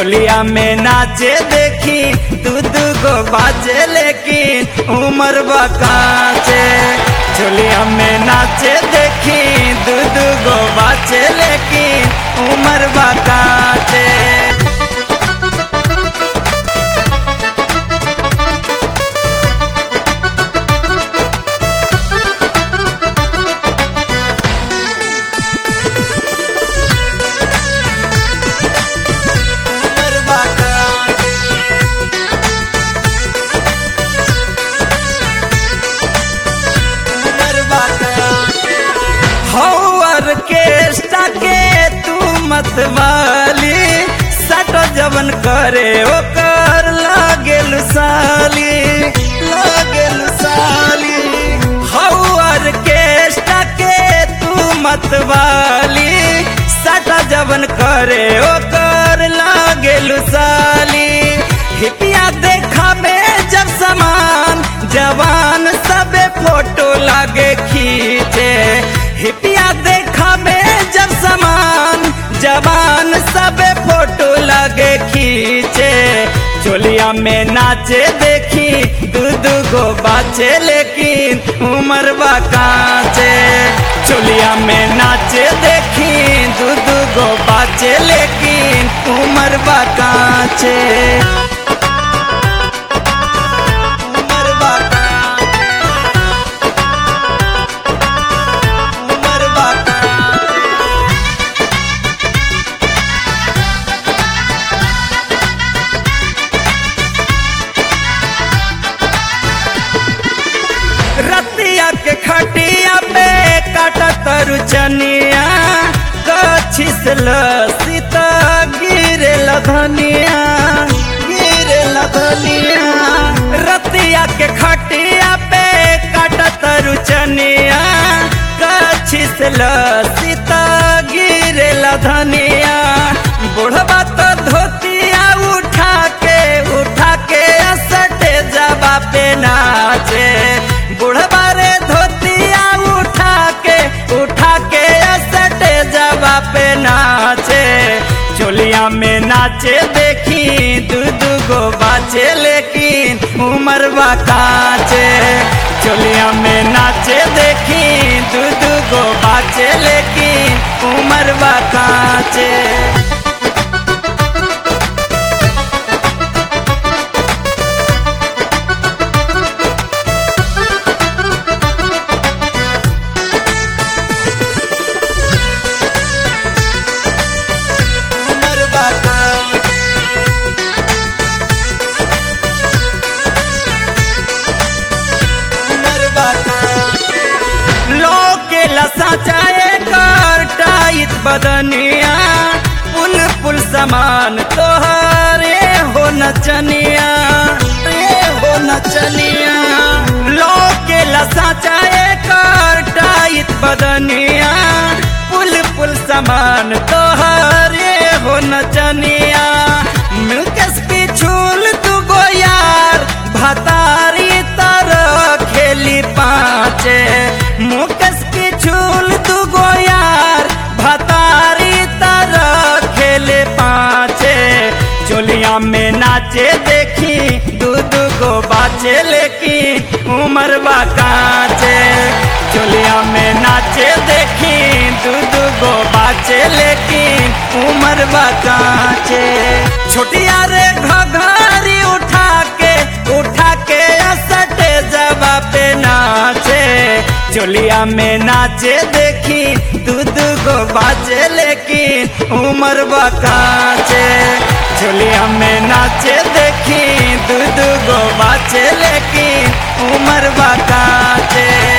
चोलिया में नाचे देखी दू दू गो बाजे लेकिन उम्र बकाचे चोलिया में नाचे देखी दू दू गो बाजे लेकिन उम्र बकाचे उम्र बकाचे हौर के के तू मत वाली सटो जवन करे ओकर लागेल साली लागेल साली हौर के के तू मत वाली सटो जवन करे ओकर लागेल साली हिपिया देखा में जब समान जवान सबे फोटो लागे खींचे हिपिया देखा में जब समान जवान सबे फोटो लागे खींचे चोलिया में नाचे देखी दू दू गो बाचे लेकिन उम्र बाकाचे चोलिया में नाचे देखी दू दू गो बाचे लेकिन उम्र बाकाचे उम्र बाकाचे उम्र बाकाचे रतिया के खटिया पे काटा तरु चनिया कछी से लसीता गिरे लधनिया गिरे लधनिया रतिया के खटिया पे काटा तरु चनिया कछी से लसीता गिरे लधनिया बुढ़वा तो धोतिया उठा के उठा के असटे जबा पे नाचे बुढ़वा रे धोतिया उठा के उठा के असटे जबा पे नाचे चोलिया में नाचे देखी दू दू गो बाचे लेकिन उम्र बाकाचे चोलिया में नाचे देखी दू दू गो बाचे लेकिन उम्र बाकाचे उम्र बाकाचे उम्र बाकाचे लोके लसा चाहे कर टाइट बदनिया पुल पुल समान तोहरे हो नचनिया रे हो नचनिया लोके लसा चाहे कर टाइट बदनिया पुल पुल समान तोहरे हो नचनिया मुकेश पिछुल तू गो यार भतारी तरह खेली पाचे मुकेश पिछुल तू गो यार भतारी तरह खेले पाचे चोलिया में नाचे देखी दू दू गो बाचे लेकिन उम्र बाकाचे चोलिया में नाचे देखी दू दू गो बाचे लेकिन उम्र बाकाचे छोटिया रे घघरी उठा के उठा के असटे जबा पे नाचे चोलिया में नाचे देखी दू दू गो बाजे लेकिन उम्र बकाचे चोलिया में नाचे देखी दू दू गो बाजे लेकिन उम्र बकाचे